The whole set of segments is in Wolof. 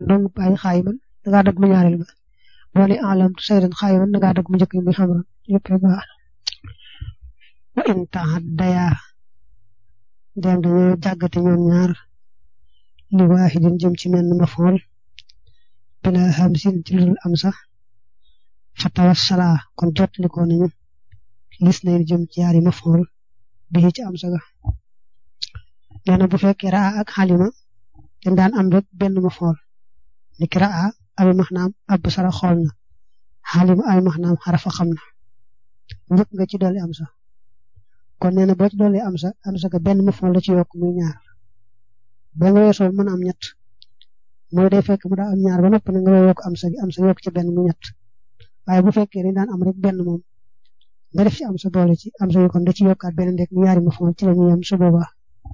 dong bàyyi xaayiman da ngaa dagg mu ñaareel ba boole alamtu saydan xaayiman da ngaa dagg mu njëkk muy xamran yëpp rek baax wa in tahaddaya dem dañoo jàggate ñoom ñaar li waahidin jëm ci menn mafool bila hamsin ci lu am sax fa tawassala kon jotliko nañu lis nañ jëm ci yaari mafool bi ci am saga nee na bu fekkee raa ak xalima dañ daan am rek benn mafool ni ki raa abi maxnaam ab sara xool na xalima abi maxnaam xarafa xam na njëkk nga ci dolli am sax kon nee na boo ci dolli am sa am sa ga benn mafool la ci yokk muy ñaar boo nga weesoo mën a am ñett mooy day fekk mu daa am ñaar ba noppi na nga yokk am sa gi am sa yokk ci benn mu ñett waaye bu fekkee dañ daan am rek benn moom nga def ci am sa boole ci am sa yu kon da ci yokkaat benn ndek mu ñaari mafool ci la ñuy yem su boobaa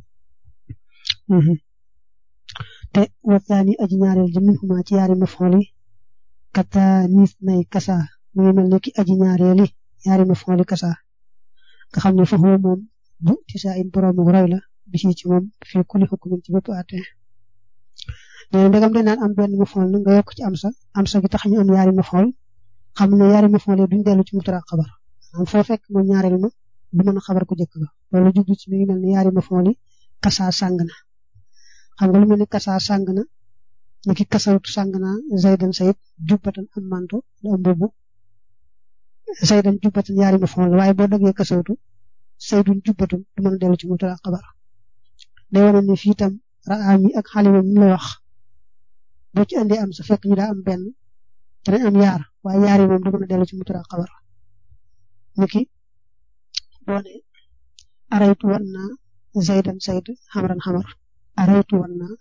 te wataani aji ñaareel ji min xuma ci yaari mafool yi kata niis nay kasa mu ngi mel ne ki aji ñaareeli yaari mafool yi kasa nga xam ne foofu moom bu ci saa in boroomu roy la bi ci ci moom fii kuli xukumin ci bépp àtte nee ndegam dañ naan am benn mafool na nga yokk ci am sa am sa gi tax ñu am yaari mafool xam ne yaari mafool yi duñ dellu ci mutara xabar am foo fekk moom ñaareel ma du mën a xabar ku jëkk ga loolu jublu ci mi ngi mel ne yaari mafool yi kasa sàng na xam nga lu mel ni kasa sàng na ni ki kasawtu sàng na zaydan sayid jubbatan am manto la am boobu zaydan jubbatan yaari mafool la waaye boo dëggee kasawtu saydun jubbatun du mën a dellu ci mutara xabar day wane ni fii tam raami ak xalima mi la wax boo ci andee am sa fekk ñu daa am benn danañ am yaar waaye yaar yi moom du mën a dellu ci mutara xabar niki boo ne araytu wan naa zaydan sayd xamran xamar araytu wan naa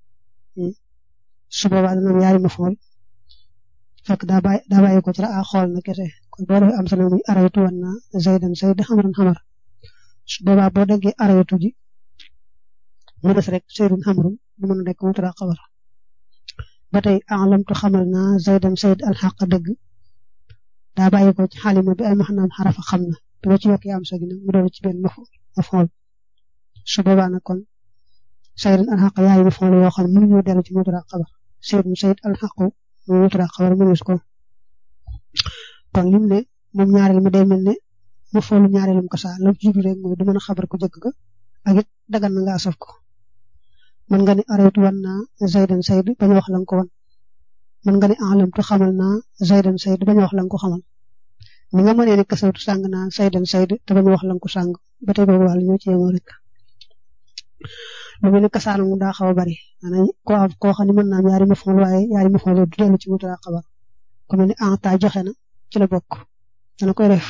su boobaa dana am yaari mafool fekk daa bàyyi daa bàyyi ko ci ra a xool na kese kon boo defee am sa muy araytu wan naa zaydan sayd xamran xamar su boobaa boo déggee araytu ji mu des rek saydun xamrun du mën a nekk mutara xabar ba tey alamtu xamal naa zaydan sayd alxaq dëgg daa bàyyi ko ci xalima bi ay maxnaam xarafa xam na bi nga ci yokkee am sa gi nag mu doon ci benn mafool su boobaa nag kon saydun alxaq yaay mafool yoo xam ne mënuñoo dellu ci mutara xabar saydun sayd alxaqu mu mutara xabar mënees ko kon lim ne moom ñaareel ma day mel ne mafoolu ñaareelum ko saa la ci jublu rek mooy du mën a xabar ku jëkk ga ak it dagan na nga asaf ko mën nga ne araytu wan naa zaydan sayd bañ wax la nga ko wan mën nga ne alamtu xamal naa zaydan sayd bañ wax la nga ko xamal ni nga mënee ne kasawtu sàng naa zaydan sayd te bañ wax la nga ko sàng ba tey boobu wàll ñoo ci yemoo rek lu mel ne kasaal mu daa xaw a bari maanaam koo am koo xam ne mën naa am yaari mafool waaye yaari mafool du dellu ci mutara xabar ku mel ne anta joxe na ci la bokk dana koy def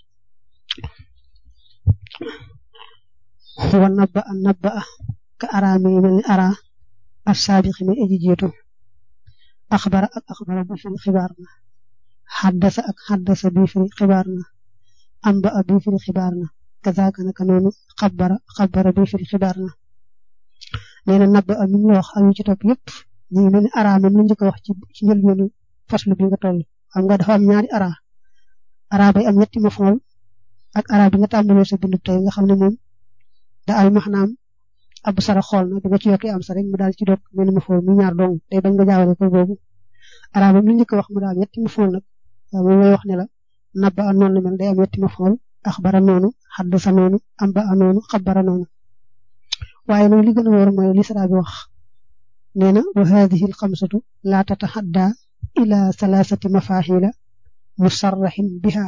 wa nabba a nabba a ka ara mi ngi mel ni ara as saabiqi mi aji jiitu axbara ak axbara bi firi xibaar na xaddasa ak xaddasa bi firi xibaar na amba a bi firi xibaar na kazaaka naka noonu xabara xabara bi firi xibaar na nee na nabba a mi ngi wax ak yu ci topp yëpp ñu ngi mel ni ara moom la njëkk a wax ci ci njëlbeenu faslu bi nga toll xam nga dafa am ñaari ara ara bay am ñetti mafool ak ara bi nga tàmbalee sa bindu tey nga xam ne moom da ay maxnaam ab sara xool na bi nga ci yokkee am sa rek mu daal ci dog mel ma fool mu ñaar dong day bañ nga jaawale ko boobu ara ba mu njëkk wax mu daal ñetti ma fool nag moom lay wax ne la nabba a noonu la mel day am ñetti ma fool axbara noonu xaddasa noonu amba a noonu xabara noonu waaye nag li gën a wóor mooy li sara bi wax nee na wa hadihi alxamsatu laa tataxadda ila salaasati mafaxila musarraxin biha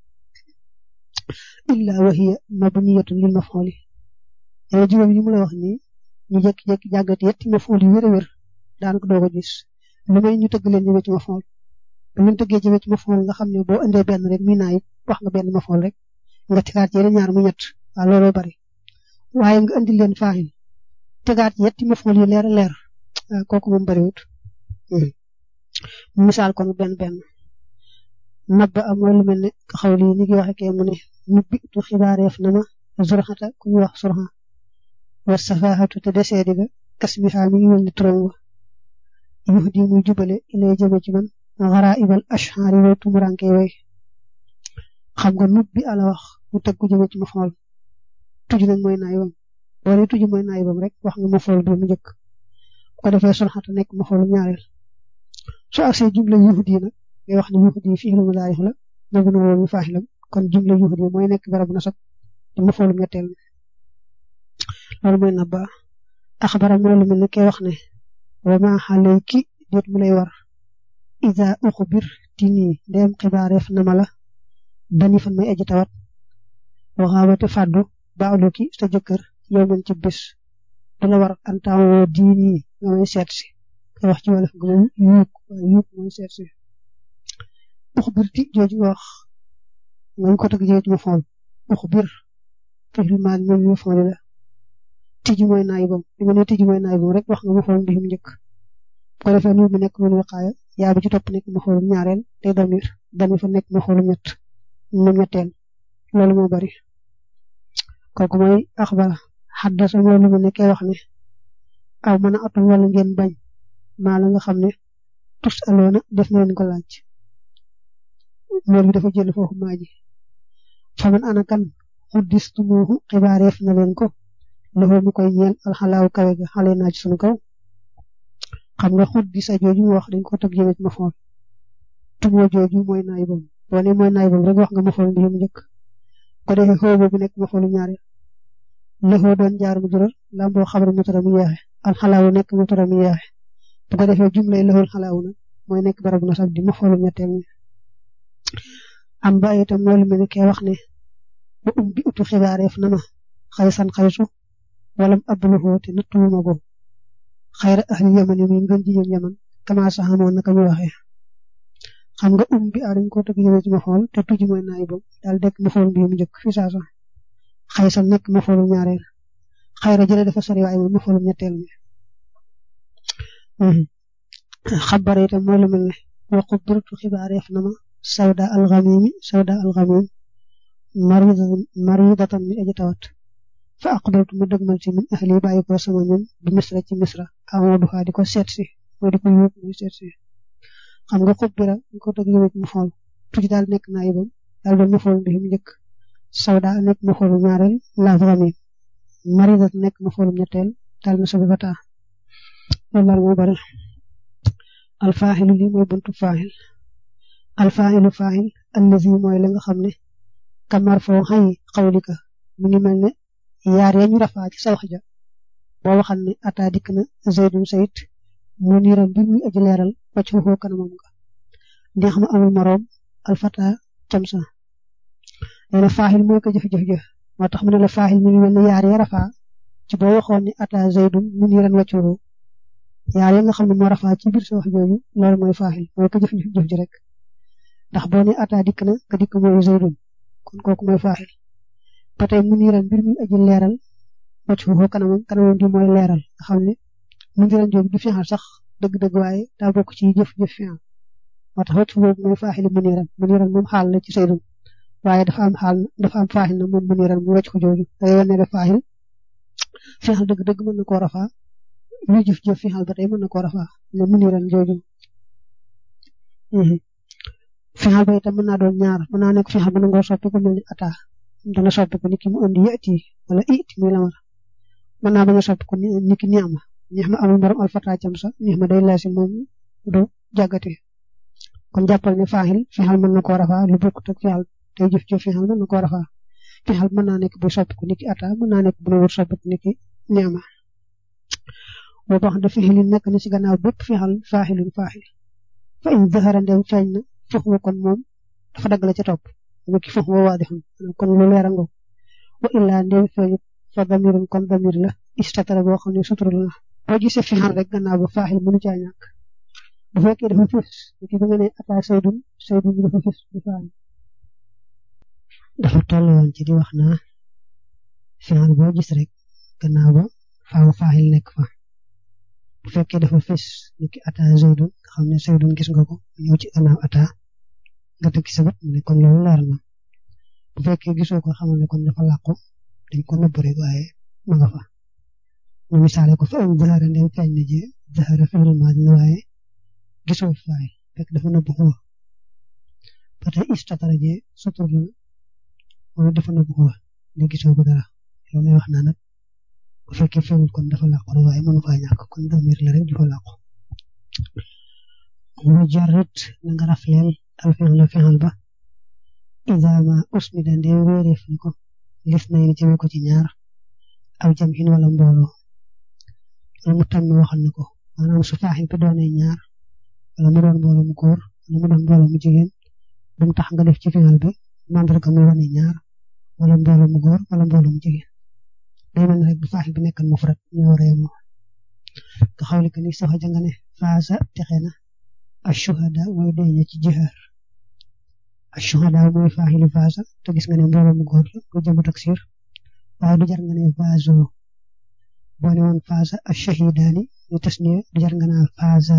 illa wa hiya mabniyatun lil mafxuli yow juróom yi mu la wax nii ñu jékki-jékki jàggati yetti mafool yu wér a wér daanaka doo ko gis lu may ñu tëgg leen jëmee ci mafool bu ñu tëggee jëmee ci mafool nga xam ne boo indee benn rek muy naa it wax nga benn mafool rek nga tegaat yeneen ñaar mu ñett waaw looloo bari waaye nga indi leen faaxin tegaat yetti mafool yu leer a leer kooku moom bariwut misaal kon benn benn nabba am mooy lu mel ne xaw lii ñu ngi waxe kee mu ne nubbi tu xibaareef na ma zurxata ku ñuy wax surxa wa safaahatu te desee diga kas bi xaa mi ngi mel ni turam wa yuux di muy jubale ilay jëme ci man xaraa ibal ashxaari way tumuranke way xam nga nub bi ala wax mu teg ku jëme ci ma xool tuj nag mooy naayibam boo ne tuj mooy naayibam rek wax nga ma xool bi mu njëkk bu ko defee surxata nekk ma xoolu ñaareel su agsee jumla yuhudi nag ngay wax ne yuhudi fi'lu mudaari la nangu na woon faaxilam kon jumla yuhudi mooy nekk barabu nasab di mafoolum ñetteel loolu mooy nabba axbara mooy lu mel ne kay wax ne wa ma xaleyki déet mu lay war ida uxbir ti nii ndéem xibaareef na ma la dani fan may aji tawat waxaawate fàddu baaluki sa jëkkër yow man ci bés du la war antaamoo diini nga may seet si kay wax ci wolof nga moom yuuk yuuk mooy seet si uxbir ti jooju wax ngañ ko teg jooju ma fool uxbir fi lu maan moom ma fool la tiji mooy naayibam li nga ne tiji mooy naayibam rek wax nga ma xool mbihum njëkk bu ko defee nuur bi nekk mun waqaaya yaa bi ci topp nekk ma xoolum ñaareel tey damir dani fa nekk ma xoolum ñett mu ñetteel loolu moo bari kooku mooy axbara xaddasa mooy lu mu nekkee wax ne aw mën a atum wala ngeen bañ maa la nga xam ne tus aloona def na leen ko laaj mool bi dafa jël foofu maa ji fa man ana kan xuddistumuuhu xibaareef na leen ko loxo mu koy ñeel alxalaaw kawe ga xale naa ci sunu kaw xam nga xut di sa jooju mu wax dañ ko teg jëmee ci ma fool tumoo jooju mooy naay boobu boo ne mooy naay boobu rek wax nga ma fool bi mu njëkk ko defee xoo boobu nekk ma foolu ñaareel loxo doon jaar mu jural lamboo xabar mu tara mu yeexe alxalaaw nekk mu tara mu yeexe bu ko defee jumlay loxol xalaaw nag mooy nekk barabu nasab di ma foolu ñetteel mi am ba itam moo lu mel ne kee wax ne ba um bi utu xibaareef na ma xaysan xaysu walam abluhu te nattuwuma ko xayra ahli yaman yi muy ngën ji ñoom yaman kama sax amoon naka ñu waxee xam nga um bi a dañ ko tëgg yëwee ci ma xool te tuji mooy naay boobu daal dekk ma xool bi mu njëkk fi saa sax xaysan nekk ma xoolu ñaareel xayra jële dafa sori waaye moom ma xoolu ñetteel mi xabare itam mooy lu mel ne waqu birtu xibaareef na ma sawda alxamimi sawda alxamim maridatan mi aji tawat fa aqbaltu ma dëgmal ci min ahli bàyyi ko sama ñun bi misra ci misra amoo duxaa di ko seet si mooy di ko yóbbu muy seet si xam nga xub bira ñu ko dëgg yëwee mu xool tuuti daal nekk naa yibam daal doon ma xool bi mu njëkk sawda nekk ma xoolu ñaareel lavrami maridat nekk ma xoolum ñetteel daal na sobi fata loolu daal moo bari alfaaxilu li mooy buntu faaxil alfaaxilu faaxil allazi mooy la nga xam ne kamar foo xay xawlika mu ngi mel ne yaar ya ñu rafaa ci sa wax ja boo waxal ne ata dikk na zaydun sayid mu niiram bi muy aji leeral wacc foofu kanamam nga neex ma amul moroom alfata camsa nee na faaxil mooy ko jëf-jëf jëf moo tax mu ne la faaxil mi ngi mel ne yaar ya rafaa ci boo waxoon ne ata zaydun mu niiran wacc foofu yaar ya nga xam ne moo rafaa ci biir sa wax jooju loolu mooy faaxil mooy ko jëf jëf ji rek ndax boo ne ata dikk na ka dikk mooy zaydun kon kooku mooy faaxil ba tey mu niiram mbir mi aji leeral wacc foofu kanamam kanamam di mooy leeral nga xam ne mu niiram jooju du fiixal sax dëgg-dëgg waaye daa bokk ci jëf-jëf fiixal moo tax wacc foofu mooy faaxil mu niiram mu niiram moom xaal la ci saydun waaye dafa am xaal dafa am faaxil na moom mu niiram mu wacc ko jooju day wane ne faaxil fiixal dëgg-dëgg mën na koo rafaa luy jëf-jëf fiixal ba tey mën na koo rafaa ne mu niiram jooju fiixal ba itam mën naa doon ñaar mën naa nekk fiixal mën na ngoo soppi ko mel ni ata dana soppi ko niki mu indi yati wala it muy lamar mën naa bañ a soppi ko niki niama niama amul borom alfata cam sa niama day laasi moom du jàggate kon jàppal ne faaxil fiixal mën na koo rafaa lu bokkut ak fiixal tey jëf jëf fiixal mën na koo rafaa fiixal mën naa nekk bu soppi ko niki ata mën naa nekk bu wut soppi ko niki niama boo wax da fiixilin nekk na ci gannaaw bépp fiixal faaxilun faaxil fa in zahara ndem feeñ na foofu kon moom dafa dagg la ca topp niki foofu wa waadixun kon lu leer a ngo wa illaa ndem feeñut fa damirun kon damir la istatara boo xam ne suturul na boo gisee fiixal rek gannaaw ba faaxil mënu caa ñàkk bu fekkee dafa fis niki ba nga ne ata saydun saydun bi dafa fis di faaxil dafa toll woon ci di wax naa fiixal boo gis rek gannaaw ba faaw faaxil nekk fa bu fekkee dafa fis niki ata zaydun nga xam ne zaydun gis nga ko ñëw ci gannaaw ata nga dëgg sa bët ne kon loolu leer na bu fekkee gisoo ko xamal ne kon dafa làqu dañ ko nëbb rek waaye ma nga fa ñu misaale ko fa am zahara ndem feeñ na ji zahara fi'lu maadi na waaye gisoo faay fekk dafa nëbb xuwa ba tey istatara ji sutur la mooy dafa nëbb xuwa ne gisoo ko dara loolu lay wax naa nag bu fekkee feeñul kon dafa làqu rek waaye mënu faa ñàkk kon damir la rek dafa làqu wa jarrit na nga rafleel al fi'la fi'al ba ida ma usnida ndee wéereef na ko lis na ni jëme ko ci ñaar aw jam xin wala mbooloo wala mu tammi waxal na ko maanaam su faaxil bi doonee ñaar wala mu doon mbooloo mu góor wala mu doon mbooloo mu jigéen bu mu tax nga def ci fi'al bi mandarga muy wane ñaar wala mbooloo mu góor wala mbooloo mu jigéen day mel rek bu faaxil bi nekkan mufrad ñu war a yemoo nga xawli ko ni soxa janga ne faasa texe na ashuhada mooy deeña ci jihaar ashuhada mooy faaxilu faasa te gis nga ne mbooloo mu góor la bu jëmu taksir waaye du jar nga ne faaso boo ne woon faasa ashahidaani ñu tasniya du jar nga naa faasa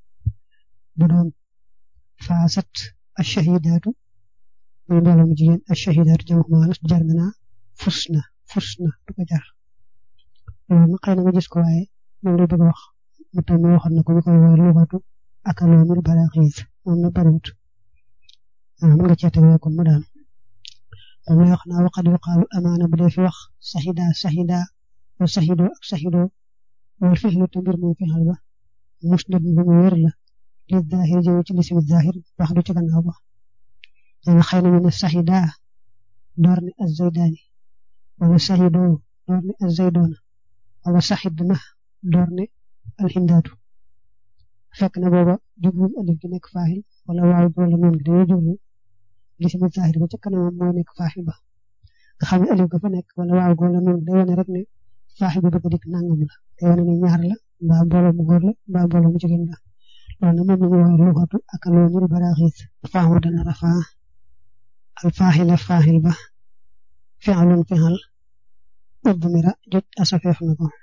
bu doon faasat ashahidaatu muy mbooloo mu jigéen ashahidaatu jamu maanas du jar nga naa fusna fusna du ko jar loolu nag xëy na nga gis ko waaye moom la bëgg a wax mu tam mi waxoon na ko ñu koy woowee lugatu ak aloomil balaaxiis moom na bariwut mën nga cee tegee kon mu daanu moom lay wax naa waqad yuqaalu amaana bu dee fi wax saxida saxida wa saxido ak saxido wal fixlu te mbir moom fixal ba musnad bu mu wér la li zaahir jëw ci lismi zaahir wax du ci gannaaw ba dana xëy na ñu ne saxida door ne az-zaydaani wala saxido door ne az-zaydoona wala saxid na door ne alxindaatu fekk na booba jublu alif gi nekk faaxil wala waaw bi wala noon gi dañoo jublu lismi zaahir ba ca kanamam moo nekk faaxil ba nga xam ne alif ga fa nekk wala waaw gi wala noon gi day wane rek ne faaxil bi bëgg dikk nangam la day wane ne ñaar la mbaa mbooloo mu góor la mbaa mbooloo mu jigéen la loolu nag moom la ñu woowee luxatu ak aloonil baraaxiis faaxu dana rafaa al faaxila faaxil ba fi'lun fi'al udmira jot asafeef na ko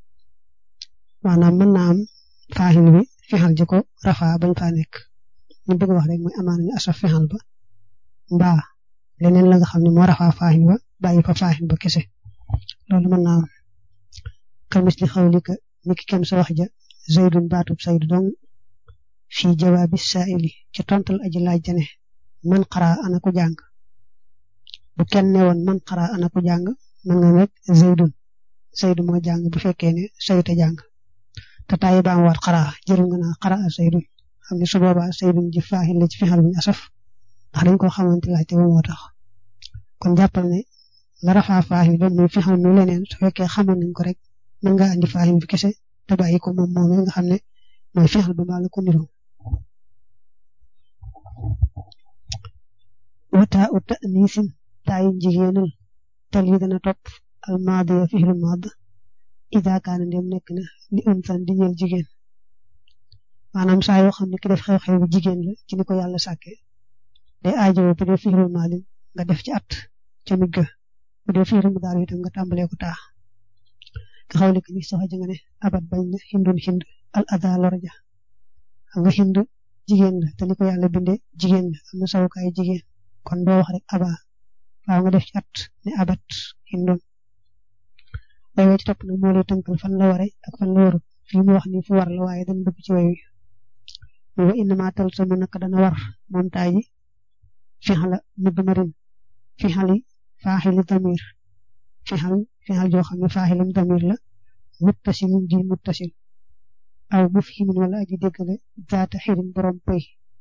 maanaam mën naa am faaxil bi fixal ji ko rafaa bañ faa nekk ñu bëgg wax rek mooy amaana ñu asaf fixal ba mbaa leneen la nga xam ne moo rafaa faaxil ba bàyyi fa faaxil ba kese loolu mën naa am kamis li xawli ka niki kem sa wax ja zaydun baatub saydu dong fii jawaabi saa'ili ci tontal aji laaj jane man xaraa ana ko jàng bu kenn ne woon man xaraa ana ko jàng mën nga rek zaydun saydu moo jàng bu fekkee ne sayte jàng te taayi ba am waat xaraa jërul nga naa xaraa saydun xam ne su boobaa saydun ji faaxil la ci fexal bu ñu asaf ndax dañ ko xamante laajte ba moo tax kon jàppal ne la rafaa faaxil ba muy fexal mu leneen su fekkee xamoon nañ ko rek mën nga andi faaxil bi kese te bàyyi ko moom moom nga xam ne mooy fexal ba mbaa la ko niroo wataa u ta'niisin taayu jigéenal tal yi dana topp almaadiya fixlu maad ida kaana ndem nekk na li unsan di ñeel jigéen maanaam saa yoo xam ne ki def xew-xew bu jigéen la ci ni ko yàlla sàkke day aajowoo bu dee fixlu maadin nga def ci at ca mig ga bu dee fixlu mu daal itam nga tàmbalee ko taa nga xaw li ni sax nga ne abat bañ na hindun hind al ada lorja xam nga hind jigéen la te ni ko yàlla bindee jigéen la am na sawukaay jigéen kon doo wax rek aba faaw nga def ci at ne abat hindun way way ci topp nag moo lay tënkal fan la ware ak fan la waru fii mu wax ni fu war la waaye dañ dugg ci way wi wa innama tal sama naka dana war moom taay ji fixala mudmarin fixali faaxili damir fixal fixal joo xam ne faaxilam damir la muttasilin ji muttasil aw mufhimin wala aji déggale zaata xirin borom pëy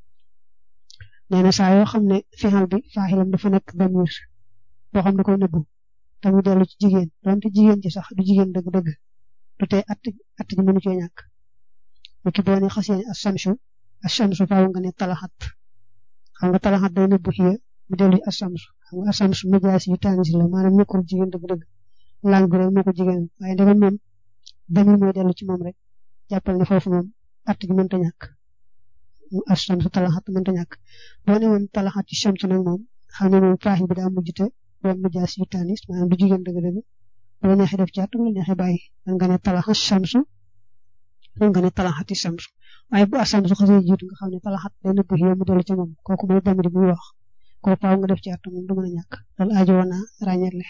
nee na saa yoo xam ne fixal bi faaxilam dafa nekk damir boo xam ne koy nëbbu tamu dellu ci jigéen donte jigéen ci sax du jigéen dëgg-dëgg du tee att att ji mënu cee ñàkk bu ki boo ne xasee assamsu assamsu faaw nga ne talaxat xam nga talaxat day nëbbu xiya mu dellu ci assamsu xam nga assamsu majaas yu taanis la maanaam nekkul jigéen dëgg-dëgg lang bi rek moo ko jigéen waaye ndegam moom damir mooy dellu ci moom rek jàppal ne foofu moom att ji mënta ñàkk mu assamsu talaxat mënta ñàkk boo ne woon talaxat ci shamsu nag moom xam ne moom faaxi bi daa mujjte doon mu jaas yu taanis maanaam du jigéen dëgg-dëgg bu la neexee def ci at bu la neexee bàyyi man nga ne talaxat shamsu man nga ne talaxati shamsu waaye bu asamsu xasee jiitu nga xam ne talaxat day nëbb xiya mu dellu ci moom kooku mooy damir bi wax kooku faaw nga def ci at moom du mën a ñàkk loolu aajo woon naa ràññeele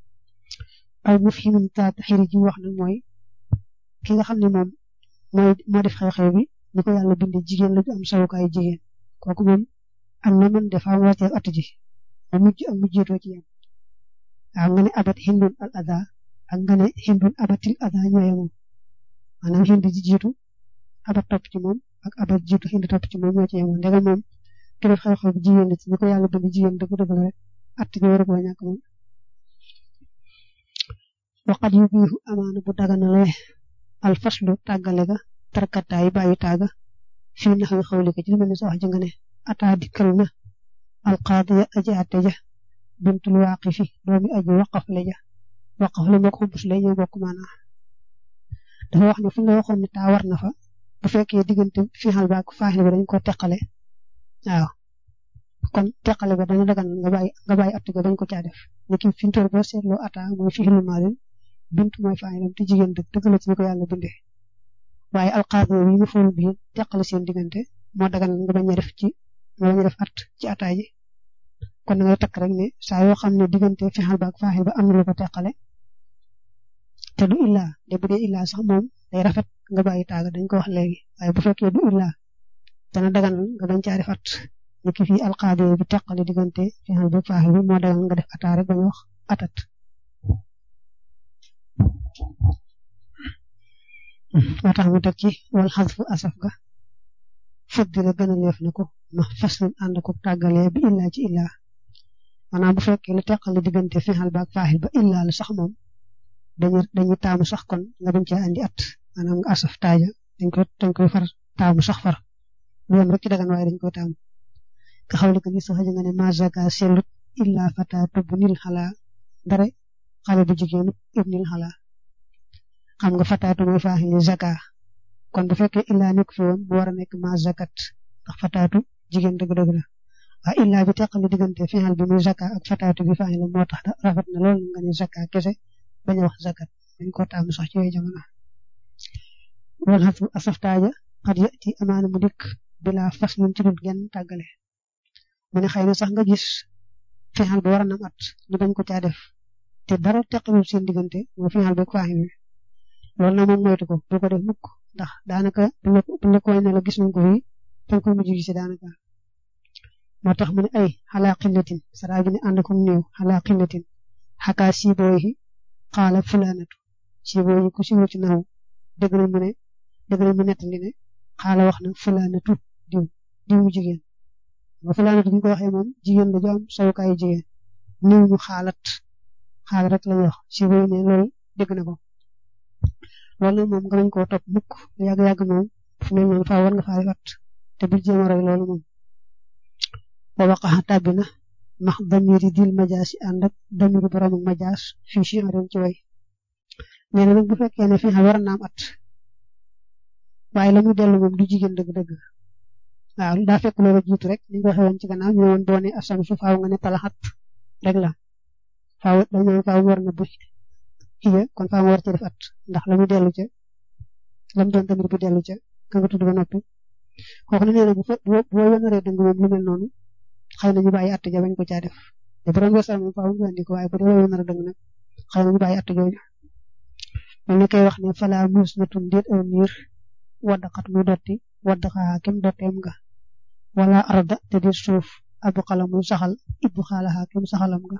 aw mufhimin taat xiri ji wax nag mooy ki nga xam ne moom mooy moo def xew-xew bi ni ko yàlla bindee jigéen la ju am sawukaayu jigéen kooku moom am na mën def am wàccee at ji mu mujj ak mu jiitoo ci yam waaw nga ne abat hindun al ada ak nga ne hindun abatil ada ñooye moom maanaam hind ji jiitu abat topp ci moom ak abal jiitu indi topp ci moom ñoo ci yemoon ndegam moom ki def xew-xew bi jigéen la ci ñi ko yàlla bind jigéen dëgg dëgg la rek att gi war a koo ñàkk moom waqat yu biixu amaana bu daganalee alfaslu tàggale ga tarkataay bàyyi taaga fii nax wi xawli ko ci li mel ni sa wax ji nga ne ataa dikkal na alqaadiya aji atte ja bintul waaqifi doomi aji waqaf la ja waqaf la moo ko xumbus la ñoo bokk maanaa dafa wax ne fu nga waxoon ne taa war na fa bu fekkee diggante fiixal ba ak faaxil ba dañ ko teqale waaw kon teqale ba dana dagan nga bàyyi nga bàyyi att ga bañ ko caa def ni ki fi mu toll boo seetloo ataa mooy fixilu maadin bint mooy faaxilam te jigéen dëgg dëgg la ci ni ko yàlla bindee waaye alqaadiya bi ñu fool bi teqale seen diggante moo dagan nga bañ a def ci nga bañ a def at ci ataa ji kon da ngay takk rek ne saa yoo xam ne diggante fixal ba ak faaxil ba am na lu ko teqale te du illaa de bu dee illaa sax moom day rafet nga bàyyi taaga dañ ko wax léegi waaye bu fekkee du illaa dana dagan nga bañ caa def at ni ki fii alqaadiya bi teqale diggante fixal ba faaxil bi moo dagan nga def ataa rek bañ wax atat moo tax mu teg ci wal xasfu asaf ga fuddi la gën a leef na ko ma faslin ànd ko tàggalee bi illaa ci illaa maanaam bu fekkee lu teqale diggante fixal ba ak faaxil ba illaa la sax moom dañu dañuy taamu sax kon nga bañ caa andi at maanaam nga asaf taaja dañ koy dañ koy far taamu sax far lu yem rek ci dagan waaye dañ koy taamu nga xawle ko ni sax nga ne ma zaka sellut illaa fataatu bu nil xalaa dara xale bu jigéenu ibnil xalaa xam nga fataatu mooy faaxili zaka kon bu fekkee illaa nekk fi woon bu war a nekk ma zakat ndax fataatu jigéen dëgg-dëgg la waaye illaa bi teqali diggante fixal bi muy zaka ak fataatu bi faaxila moo tax rafet na lool nga ne zaka kese bañ a wax zakat dañ ko taamu sax ci yooyu jamono wal xatu asaftaaja xat yati amaana mu dikk bila fas ñun ci dul genn tàggale mu ne xëy na sax nga gis fixal bi war a nam at ñu bañ ko caa def te dara teqalul seen diggante moo fixal beeg faaxil bi loolu na moom moytu ko bu ko def mukk ndax daanaka bu la bu la koy ne la gis nañ ko fii fa nga koy mujj gis daanaka moo tax mu ne ay xalaa xillatin saraa bi ne ànd ko néew xalaa xillatin xakaa siibooyi xaala fulaanatu siibooyi ku siiwul ci naw dëgg la mu ne dëgg la mu nettali ne xaala wax na fulaanatu diw diwu jigéen nga fulaanatu bu ñu ko waxee moom jigéen la ju am sawukaayu jigéen néew ñu xaalat xaal rek lañuy wax siibooyi ne loolu dégg na ko loolu nag moom nga bañ koo topp mukk yàgg-yàgg moom fu mel noonu faa war nga faa wat te bul jéem a roy loolu moom wa waqaxa tàbbi na max damiri dil majaas yi ànd ak damiru boroomu majaas fii si ren ci way nee na nag bu fekkee ne fi nga war a naam at waaye la muy dellu moom du jigéen dëgg-dëgg waaw daa fekk loolu jiitu rek ni nga waxee woon ci gannaaw ñu woon boo ne asam su faaw nga ne talaxat rek la faaw dañoo faaw war na bu iya kon faa nga war ci def at ndax la muy dellu ca la mu doon tamit bu dellu ca ka nga tudd ba noppi kooku ne nee na bu fa boo boo wënaree dëng moom lu mel noonu xëy na ñu bàyyi at ja bañ ko caa def te bu doon wesal moom faaw nga andi ko waaye bu dee wënar a dëng nag xëy na ñu bàyyi at jooju mel ni koy wax ne fala muus na tun déet aw niir waddaqat muy dotti waddaxaa kem dotteem nga wala arda te déet suuf abu xala muy saxal ibbu xaalaxaa kem saxalam nga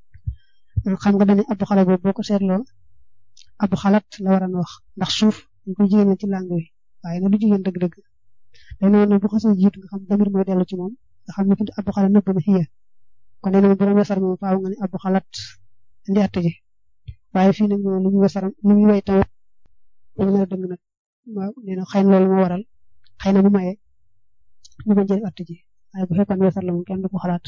xam nga dañuy abu xala boobu boo ko seetloo abu xalat la war a wax ndax suuf ñu koy jigéen ci langue wi waaye na du jigéen dëgg-dëgg day noonu bu xasee jiitu nga xam damir mooy dellu ci moom nga xam ne fi abu xala nëbb na xiya kon nee na bu doon wesar moom faaw nga ne abu xalat indi att ji waaye fii nag moom li ñu wesar li ñu way taw dañu mën a dëng nag waaw nee na xëy na loolu moo waral xëy na bu maye ñu bañ jël att ji waaye bu fekkoon wesar la moom kenn du ko xalaat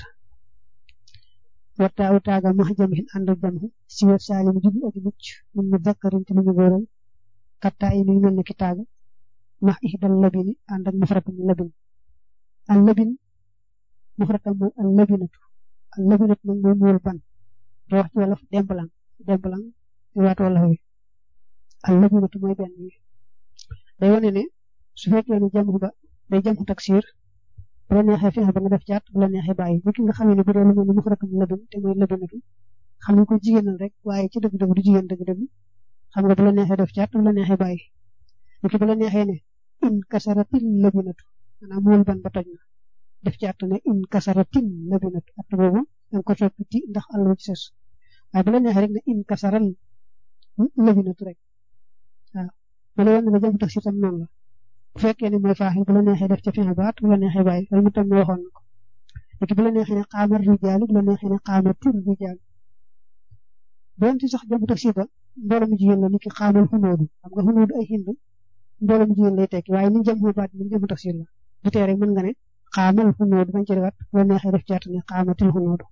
warta aw taaga max jamihin ànd ak jamhu si wet saalim jublu aji mucc mun mu dakkarin ci lu ñu góoral kattaa yi nuy mel ne ki taaga max ihdal labini ànd ak mufratam labin al labin mufratam mooy al labinatu al labinatu nag mooy muul ban doo wax ci wolof demblang demblang ci waat wolof wi al labinatu mooy benn bi day wane ne su fekkee ne jamhu ba day jamhu taksir bu la neexee fexe ba nga def caat bu la neexee bàyyi nit ki nga xam ne bu dee lu mel ni mufratam labin te mooy labinatu xam nga ko jigéenal rek waaye ci dëgg-dëgg du jigéen dëgg-dëgg xam nga bu la neexee def caat bu la neexee bàyyi nit ki bu la neexee ne in kasaratin labinatu maanaam mool ban ba toj na def ci at ne in kasaratin labinatu at boobu da nga ko soppi ti ndax àll ci ses waaye bu la neexee rek ne in kasaral labinatu rek waaw ma la woon nga jëm tax si tam noonu la bu fekkee ne mooy faaxil bu la neexee def ca fin baat bu la neexee bàyyi loolu mu tam ne waxoon na ko léegi bu la neexee ne xaamar rijaalu bu la neexee ne xaamar tur rijaalu doonte sax jëmu taksir ba mbooloo mu jigéen la ni ki xaamal xunóodu xam nga xunóodu ay hind mbooloo mu jigéen lay tekki waaye ni jëm xu baat moom jëmu taksir la du tee rek mën nga ne xaamal xunóodu bañ ci defaat bu la neexee def caat ne xaamatil xunóodu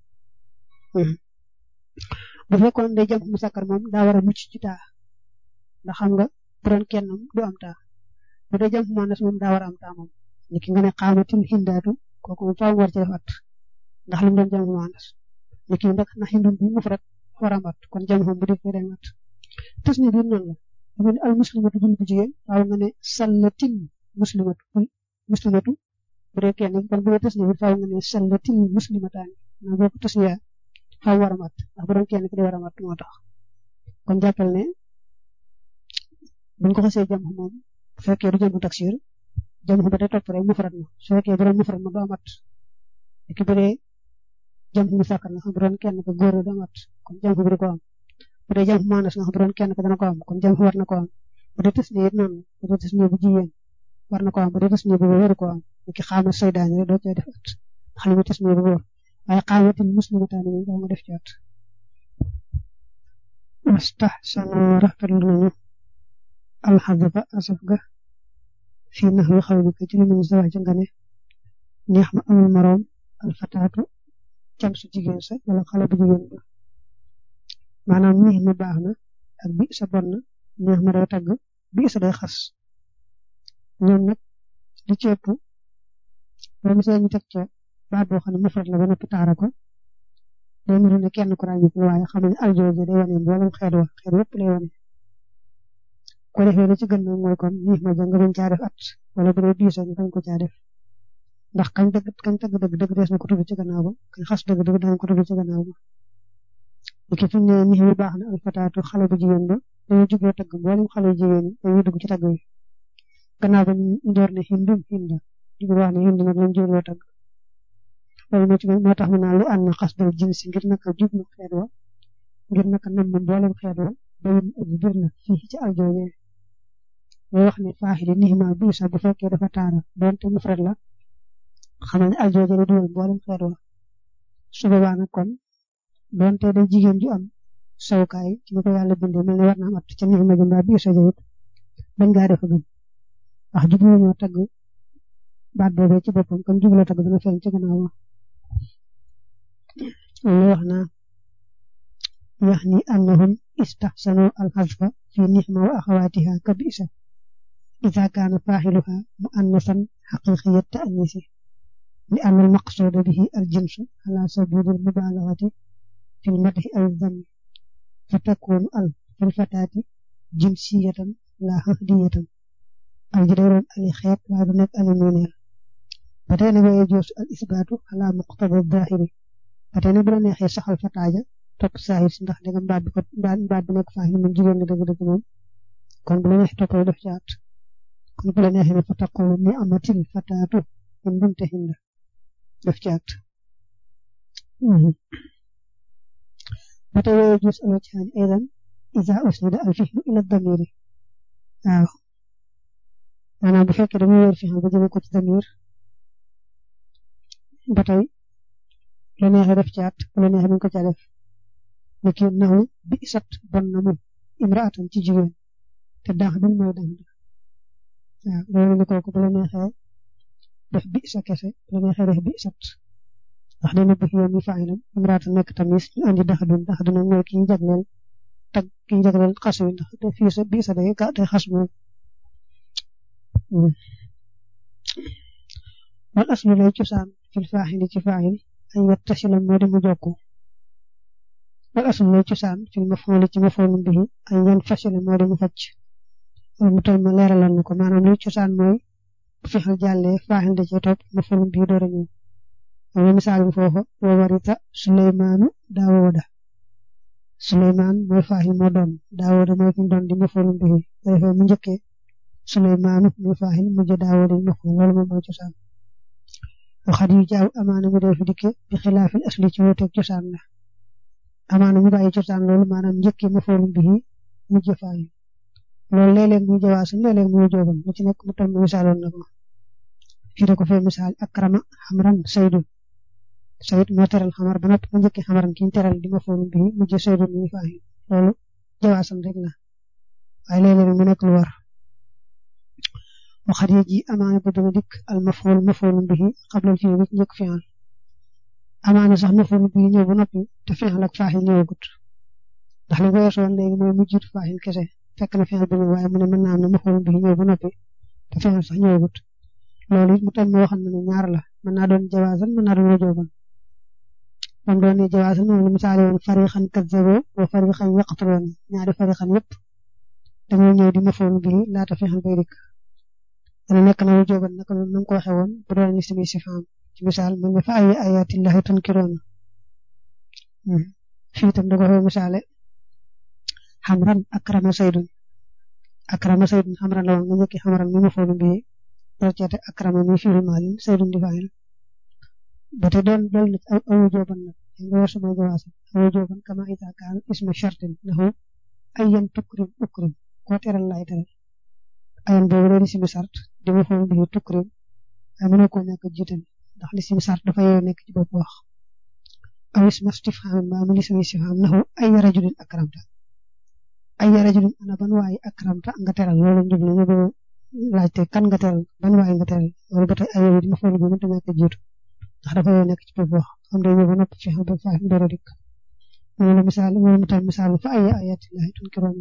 bu fekkoon day jëm mu sakkar moom daa war a mucc ci taa ndax xam nga bu doon kenn du am taa bu dee jëm mu moom daa war a am taa moom ni ki nga ne xaamatil hindaatu kooku moom faaw war ci defaat ndax li mu doon jëm mu manas ni ki ndax na hindum bi mufrad war a mat kon jëm xam bu dee day mat tas ni biir noonu la bu ne al muslimatu jul bu jigéen faaw nga ne sallatin muslimatu muslimatu bu dee kenn kon bu dee tas ni biir faaw nga ne sallatin muslimataani na boo ko tas yaa faaw war a mat ndax bu doon kenn ki day war a mat moo tax kon jàppal ne buñ ko xasee jëm moom bu fekkee du jëm taksir jëm ba day topp rek mufrad ma su fekkee bu doon mufrad ma du amat ki bu dee jëm mu sàkkar nga xam bu doon kenn ko góor du amat kon jëm bi du ko am bu dee jëm maanas nga xam bu doon kenn ko dana ko am kon jëm war na ko am bu dee tës ne it noonu bu dee tës ne bu jigéen war na ko am bu dee tës ne bu góor ko am ki xaama saydaani rek doo cay def at ndax li mu tës ne bu góor waaye xaamatin muslimataani moom daa nga def ci at wastahsanu rafetlu nañu alxadaba asaf ga fii nax wi xaw ko ci li mu sa wax ci nga ne neex ma amul moroom alfataatu cam su jigéen sa wala xale bu jigéen ba maanaam neex ma baax na ak bi sa bon na neex ma day tagg bi sa day xas ñoom nag li ci ëpp loolu see ñu teg ca baat boo xam ne mufrad la ba noppi taara ko day niru ne kenn ku ràññi ko waaye xam ne aljooje day wane mboolem xeet wa xeet yëpp lay wane ko defee li ci gën nag mooy kon neex ma ja nga bañ caa def at wala bu dee diisa ñu bañ ko caa def ndax kañ dëgg kañ tagg dëgg dëgg des na ko tudd ci gannaaw ba kañ xas dëgg dëgg dañ ko tudd ci gannaaw ba ki fi ne ni bu baax na alfataatu xale bu jigéen ba dañuy jubloo tagg mboolem xale jigéen dañuy dugg ci tagg yi gannaaw ba ñu door ne hindum hinda jublu wax ne hind nag lañ jubloo tagg loolu moo ci moo tax mu naan li ànd na xas dal jinsi ngir naka jublu xeet wa ngir naka nam mboolem xeet wa bayin aji bir la fii ci aljooje mooy wax ne faaxili nixma bii sax bu fekkee dafa taara doonte mufrad la xamal ne aljooje la dugal mboolem xeet wa su boobaa nag kon doonte day jigéen ju am sawukaay ci ni ko yàlla bindee mel ne war na am at ca nixma ji mbaa bii sa jawit bañ gaa def gën wax jublu ñoo tagg baat boobee ci boppam comme jubloo tagg dana feeñ ci gannaaw loolu wax naa wax ni annahum istahsanu alxasfa fi nixma wa axawaatiha ka bisa ida kaana faaxiluha muannasan xaqiqiya taanisi li anna almaqsuuda bihi aljinsu ala sabili almubalagati fi lmadhi aw dami fa takunu al fi lfataati jinsiyatan la hahdiyatan al ji day doon ali xeet waaye du nekk ali miineel ba tey nag waye joosu al isbaatu ala muqtada dahiri ba tey nag bu la neexee saxal fataaja topp saahir si ndax danga mbaat bi ko mbaat bi nekk faaxil moom jigéen nga dëgg-dëgg moom kon bu la neexee toppale def caat kon bu la neexee ne fa taqulu ni amatil fataatu min bunte hinda def caat ba tey waye joos al wajhaani aydan iza usnida al fihlu ila damiri waaw maanaam bu fekkee dañuy wér fihlu ba jëme ko ci damir ba tey la neexee def caat bu la neexee duñ ko caa def niki naw bi sat bon na mu imraatan ci jigéen te daax duñ mooy daax waaw loolu ni kooku bu la neexee def bi sa kese bu la neexee def bi sat ndax dana bëgg yoon mi faayilam imraatan nekk tamis ñu andi dax dun dax dun mooy ki ñu jagleel tag ki ñu jagleel xas wi ndax fii sa bi sa day day xas moom wal aslu lay cosaan fil faaxili ci faaxil ay yattasila moo di mu jokku wal aslu lay cosaan fil mafooli ci mafoolum bihi ay yan fasila moo di mu facc mu toll ma leeralal na ko maanaam luy cosaan mooy bu fexal jàllee faaxil da cee topp mafoolum bihi door a ñëw wala misaal bi foofa wa warita suleymaanu daawooda suleymaan mooy faaxil moo doon daawooda mooy fi mu doon di mafoolum bihi defee mu njëkkee suleymaanu mooy faaxil mujj daawooda yi mafool loolu moom mooy cosaan waxat yu jaaw amaana mu dee fi dikke bi xilaafil asli ci wuuteeg cosaan la amaana mu bàyyi cosaan loolu maanaam njëkkee mafoolum bihi mujj faaxil loolu léeg-léeg muy jawaasan léeg-léeg muy jóoban lu ci nekk mu tam misaaloon na ko fii da ko fee misaal akrama xamran saydun sayid moo teral xamar ba noppi mu njëkki xamaran ki ñu teral di ma foonu bii mujj saydun muy faaxi loolu jawaasan rek la waaye léeg-léeg mu nekk lu war waxat yi ji amaana bu dana dikk al mafool mafoolu bii xablal fii bi njëkk fi'al amaana sax mafoolu bii ñëw ba noppi te fi'al ak faaxil ñëwagut ndax li weesu woon léegi mooy mu jiitu faaxil kese fekk na fi'al bi ñëw waaye mu ne mën naa am ne mafoolu bii ñëw ba noppi te fi'al sax ñëwagut loolu it mu tam moo xam ne ñaar la mën naa doon jawaasan mën naa doon wujooban moom doon ne jawaasan moom la misaale woon farixan kazzabo wa farixan yaqtuloon ñaari farixan yëpp dañoo ñëw di mafoolu bii laata fi'al bay dikk dana nekk na wu jóoban naka noonu nam ko waxee woon bu doon ismi sifaam ci misaal man nga fa ay ayatillahi tunkiroon fii itam da ko fee misaale xamran akrama saydun akrama saydun xamran la woon nga njëkki xamran mi ma foonu bi door ceete akrama mi fiiru maalin saydun di faayil ba te doon dool na aw wu jóoban nag nga war sama jawaasa awu jóoban kama ita kaan isma shartin naxu ayyan tukrim ukrim koo teral laay teral ayan boobu doon ismi sart di ma foonu bi tukrim ay mënoo koo ñàkk jiital ndax li ismi sart dafa yow nekk ci bopp wax aw isma istifhaam ma mu ismi istifhaam naxu ay rajulin akramta ay rajulin ana ban waay akramta nga teral loolu njublu ñu do laajte kan nga teral ban waay nga teral loolu ba tey ay yow di ma foonu bi mënta ñàkk jiitu ndax dafa yow nekk ci bopp wax xam day ñëw ba noppi fi xam ba fa dara dikk moom la misaal moom mu tam misaal fa ay ayatillahi tunkiroon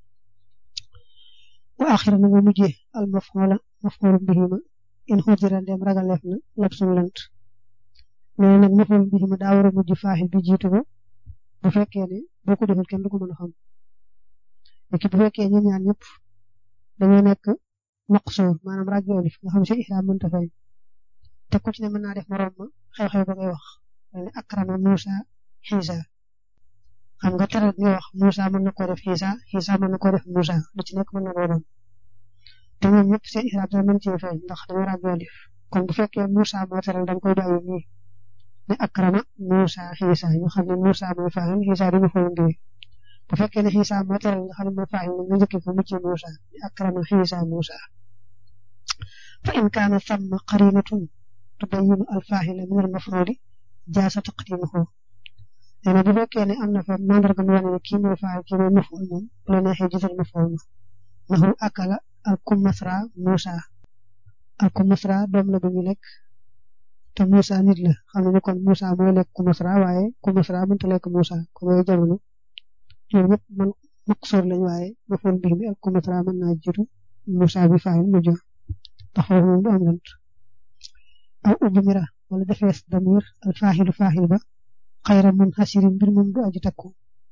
wa axira na nga mujjee al mafxoola mafxoolu bihima in xujira ndem ragaleef na labsum lant mais nag mafxoolu bihima daa war a mujj faaxil bi jiitu ko bu fekkee ne boo ko deful kenn du ko mën a xam léegi bu fekkee ñun ñaar ñëpp dañoo nekk maqsoor maanaam ragolif nga xam si ihraam mënta fay te ku ci ne mën naa def morom ma xew-xew ba ngay wax ne akrama Musa Xiisa xam nga teral nga wax Musa mën na koo def Xiisa Xiisa mën na koo def Musa lu ci nekk mën na koo doon te ñoom ñëpp seen ihraam dana mën cee feeñ ndax dañoo ràggoolif kon bu fekkee Musa moo teral dañ koy bàyyi nii ne akrama Musa Xiisa ñu xam ne Musa mooy faa'il Xiisa di ma foofu ndiwee bu fekkee ne Xiisa moo teral nga xam ne mooy faa'il nga njëkk ko mucc Musa ne akrama Xiisa Musa fa in kaana thamma qarinatun tubayyinu al-faa'ila min al-maf'uuli jaaza taqdiimuhu nee na bu fekkee ne am na fa mandarga mu wane ne kii mooy faa'il kii mooy maf'uul moom bu la neexee jiital maf'uul ma nahu akala al-kummasra Musa al-kummasra doom la bu ñu lekk te Musa nit la xam ne kon Musa mooy lekk kummasra waaye kummasra mënta lekk Musa kon yooyu jamono ñoom ñëpp man maqsuur lañ waaye maf'uul bihi bi al-kummasra mën naa jiitu Musa bi faa'il mu jox tax foofu moom du am lant aw ujmira wala defees damir al-faaxilu faaxil ba xayra mun xasirin mbir moom du aji takku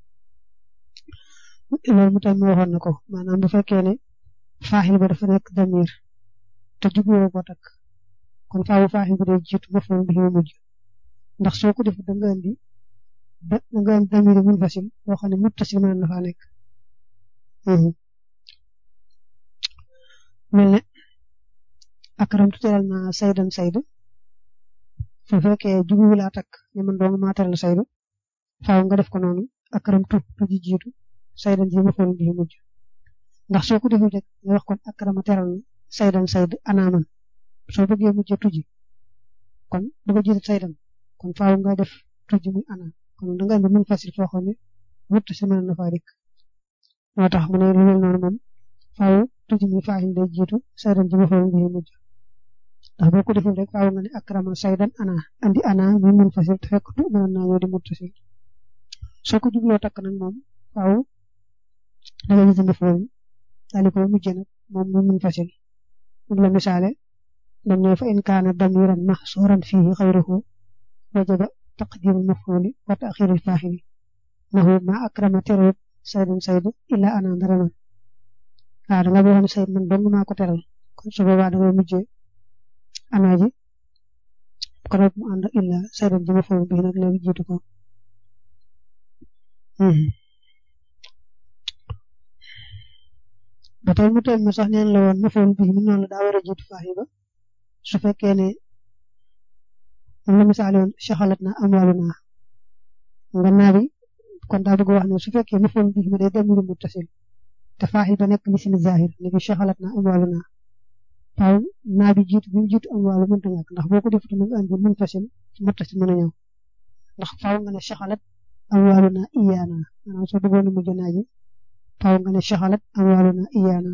loolu mu tam waxoon na ko maanaam bu fekkee ne faaxil ba dafa nekk damir te jubluwoo ko takk kon faawu faaxil ba day jiitu maf'uul bihi mu mujj ndax soo ko def da nga andi da nga andi damir mun fasil boo xam ne muttasil mën na faa nekk mel ne akramtu teral naa saydan saydu su fekkee jugu laa takk ne man dong maa teral saydu faaw nga def ko noonu akramtu tu ji jiitu saydan ji maf'uul bihi mujj ndax soo ko deful rek nga wax kon akrama teral saydan sayd anaaman soo bëggee mujj tuji kon du ko jiitu saydan kon faaw nga def tuji muy ana kon da nga indi mun fasil foo xam ne wut si mën na faa dikk moo tax mu ne lu mel noonu moom faaw tuji muy faa'il day jiitu saydan ji maf'uul bihi mujj ndax boo ko deful rek faaw nga ne akrama saydan ana andi ana muy mun fasil te fekk tu mën naa ñëw di muttasil soo ko jubloo takk nag moom faaw da nga gis maf'uul daal di koy mujj nag moom muy mun fasil moom la misaale dañ ne fa in kaana damiran mahsuuran fiihi xayruhu wajaba taqdiimu maf'uuli wa ta'xiirul faa'ili nahu ma akrama teral saydan saydu illa ana ndara man waaw da nga boo xam ne sayd man dong maa ko teral kon su boobaa da ngay mujjee ana ji ko rek mu ànd illa saydan ji maf'uul bihi nag léegi jiitu ko ba tey mu teel ma sax neen la woon maf'uul bihi mi noonu la daa war a jiitu faa'il ba su fekkee ne moom la misaale woon shaxalat na amwaaluna nga naa bi kon daa bëgg wax ne su fekkee maf'uul bihi mi day damiru muttasil te faaxil ba nekk li si zahir ni bi shaxalat na amwaalu naa faaw naa bi jiitu bi mu jiitu amwaalu mënta ñàkk ndax boo ko defut na nga andi mun fasil muttasil mën a ñëw ndax faaw nga ne shaxalat amwaalu naa iyaana maanaam soo bëggoon a mujj naa ji faaw nga ne shaxalat amwaalu naa iyaana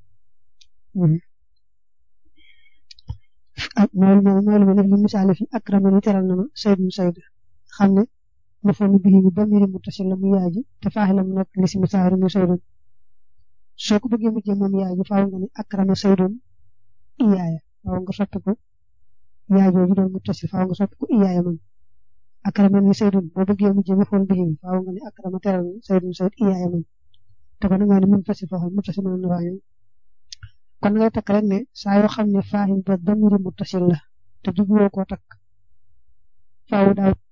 ak mooy mooy mooy lu ma def li misaale fi akrama ni teral na ma saydun sayd xam ne mafoonu bii bi damiri muttasil la mu yaaji te faaxilam nekk li si misaari mu saydun soo ko bëggee mujjee moom yaaji faaw nga ne akrama saydun iyaaya faaw nga soppi ko yaajooju doon muttasil faaw nga soppi ko iyaaya man akrama ni saydun boo bëggee mujjee mafoonu bii bi faaw nga ne akrama teral na saydun sayd iyaaya man te kon nga ne mun fasil faaxal muttasil mën na faa ñëw kon ngay takk rek ne saa yoo xam ne faaxil ba damiri muttasil la te jubluwoo koo takk faaw daaw